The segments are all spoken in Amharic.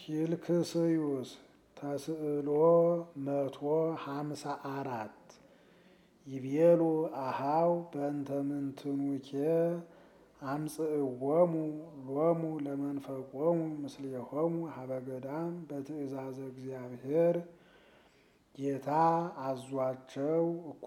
ፊልክስዩስ ተስዕሎ መቶ ሀምሳ አራት ይቤሉ አሃው በእንተ ምንትኑኬ አምጽእዎሙ ሎሙ ለመንፈቆሙ ምስሌሆሙ ሀበ ገዳም በትእዛዘ እግዚአብሔር ጌታ አዟቸው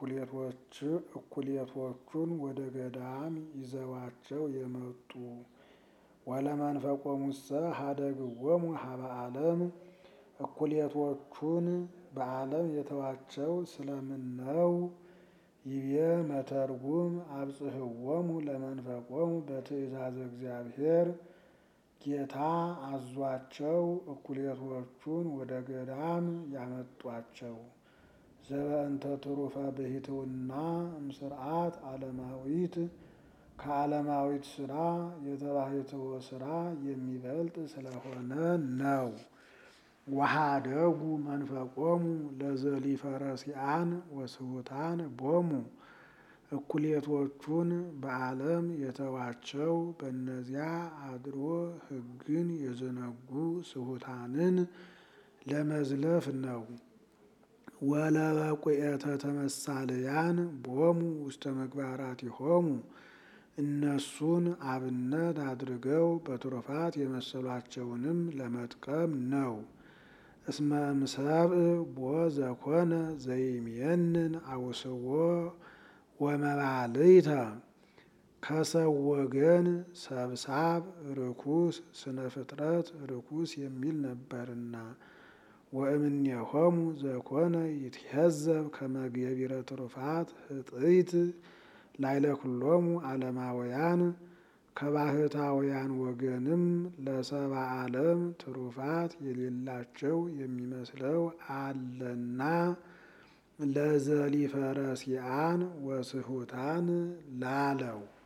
እኩሌቶቹን ወደ ገዳም ይዘዋቸው የመጡ ወለመንፈቆሙሰ ሀደግዎሙ ሀበ ዓለም እኩሌቶቹን በዓለም የተዋቸው ስለምን ነው? ይቤ መተርጉም አብጽሕዎሙ ለመንፈቆሙ በትእዛዘ እግዚአብሔር ጌታ አዟቸው እኩሌቶቹን ወደ ገዳም ያመጧቸው ዘበእንተ ትሩፈ ብሂትውና እምስርዓት ዓለማዊት ከዓለማዊት ስራ የተባሕትዎ ስራ የሚበልጥ ስለሆነ ነው። ወሀደጉ መንፈቆሙ ለዘሊፈረሲአን ወስሑታን ቦሙ እኩሌቶቹን በዓለም የተዋቸው በእነዚያ አድሮ ሕግን የዘነጉ ስሑታንን ለመዝለፍ ነው። ወለበቁኤተ ተመሳልያን ቦሙ ውስተ ምግባራቲሆሙ እነሱን አብነት አድርገው በትሩፋት የመሰሏቸውንም ለመጥቀም ነው። እስመ እምሰብእ ቦ ዘኮነ ዘይሜንን አውስዎ ወመባልይተ ከሰው ወገን ሰብሳብ ርኩስ ስነ ፍጥረት ርኩስ የሚል ነበርና ወእምኔሆሙ ዘኮነ ይትሄዘብ ከመ ገቢረ ትሩፋት ህጥይት ላይለ ኩሎሙ ዓለማውያን ከባህታውያን ወገንም ለሰብአ ዓለም ትሩፋት የሌላቸው የሚመስለው አለና ለዘሊፈረሲአን ወስሑታን ላለው